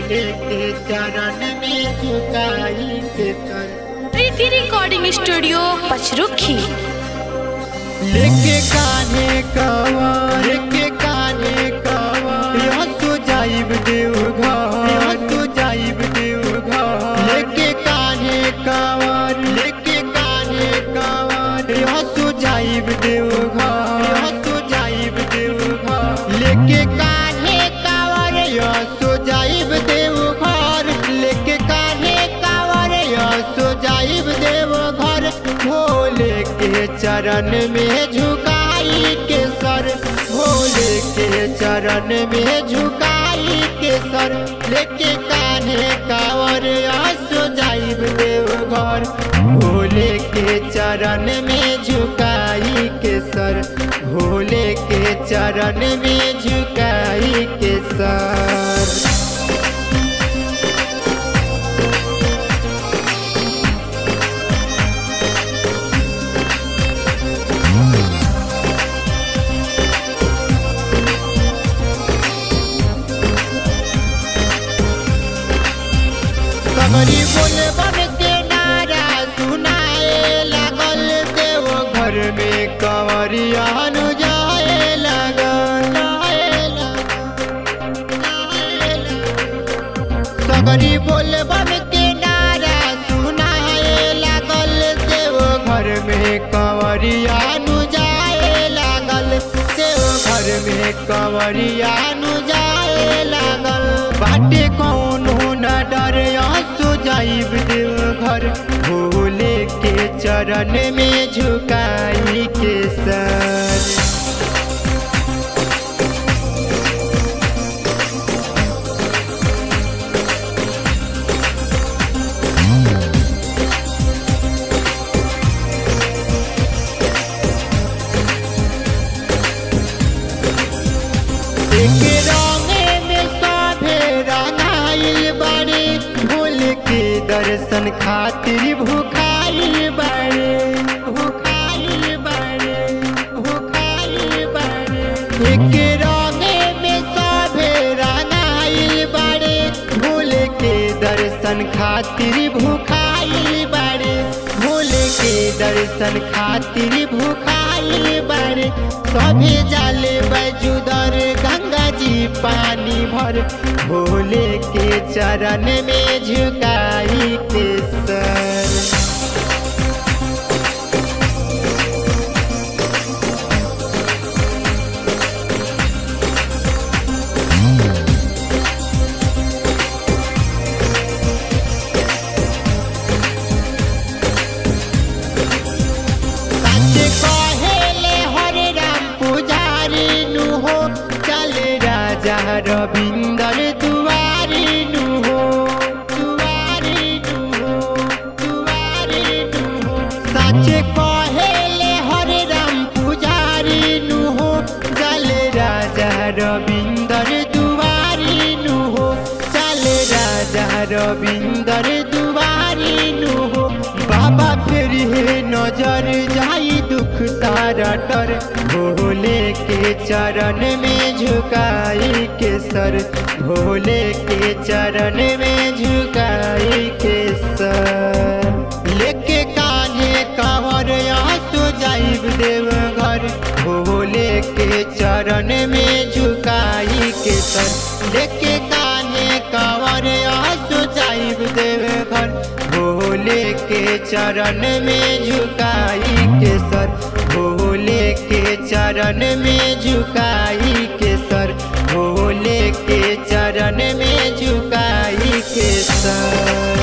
भोले के चरण में झुकाई के सर प्रीति रिकॉर्डिंग स्टूडियो पचरुखी लेके काने कवा लेके काने कवा यहाँ तो जाइब देव घर यहाँ तो जाइब देव घर लेके काने कवर लेके काने कवर यहाँ तो जाइब देव घर यहाँ तो जाइब देव घर लेके काने कवर यहाँ तो जाइब देव घर लेके काने कवर यहाँ तो जाइब देव घर भोले के चरण में झुकाई के सर भोले के चरण में झुकाई के सर लेके कान्हे कावर आसो जाइब देव घर भोले के चरण में झुकाई के सर भोले के चरण में झुकाई के सर कमरी बोले बन के नारा सुनाए लागल देव घर में कंवरिया नु जाए लागल सगरी बोले बन के नारा सुनाए लागल देव घर में कंवरिया नु जाए लागल देव घर में कंवरिया नु जाए लागल बाटे कौनो न डर आंसू जाइब देव घर भोले के चरण में झुकाई के सर एक रंगे में सभे रंगाइल बाड़े भोल के दर्शन खातिर भूखाइल बाड़े भूखाइल बाड़े भूखाइल बाड़े एक रंगे में सभे रंगाइल बाड़े भोल के दर्शन खातिर भूखाइल बाड़े भोले के दर्शन खातिर भूखाइल बाड़े सभे जाले बजुदर गंगा जी पानी भर भोले के चरण में झुकाई के सर सच कहेले हरे राम पुजारी नु हो चल राजा रविंदर दुआरी नु हो दुआरी नु हो दुआरी नु हो सच कहेले हरे राम पुजारी नु हो चल राजा रविंदर दुआरी नु हो चल राजा रविंदर दुआरी नु हो बाबा फिर हे नजर जाई दुख सारा डर भोले के चरण में झुकाई के सर भोले के चरण में झुकाई के सर लेके कान्हे कांवर आंसू जाइब देव घर भोले के चरण में झुकाई के सर लेके कान्हे कांवर आंसू जाइब देव घर भोले के चरण में झुकाई के सर भोले के चरण में झुकाई के सर भोले के चरण में झुकाई के सर